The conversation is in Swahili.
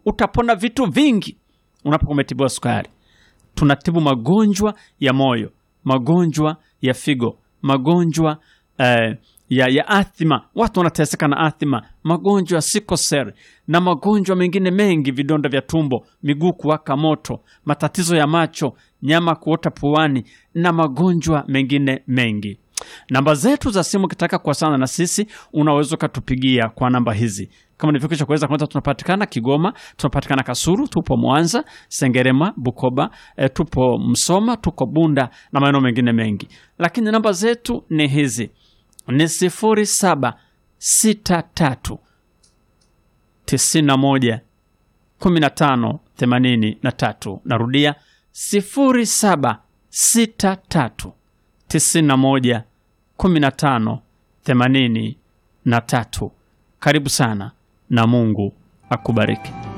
utapona vitu vingi unapokuwa umetibiwa sukari. Tunatibu magonjwa ya moyo, magonjwa ya figo, magonjwa eh, ya, ya athima. Watu wanateseka na athima, magonjwa ya sikosel na magonjwa mengine mengi, vidonda vya tumbo, miguu kuwaka moto, matatizo ya macho, nyama kuota puani na magonjwa mengine mengi. Namba zetu za simu, ukitaka kuwasiliana na sisi unaweza ukatupigia kwa namba hizi kama nilivyokwisha kuweza kwanza, tunapatikana Kigoma, tunapatikana Kasuru, tupo Mwanza, Sengerema, Bukoba, e, tupo Msoma, tuko Bunda na maeneo mengine mengi, lakini namba zetu ni hizi ni sifuri saba sita tatu tisini na moja kumi na tano themanini na tatu. Narudia sifuri saba sita tatu tisini na moja kumi na tano themanini na tatu. Karibu sana na Mungu akubariki.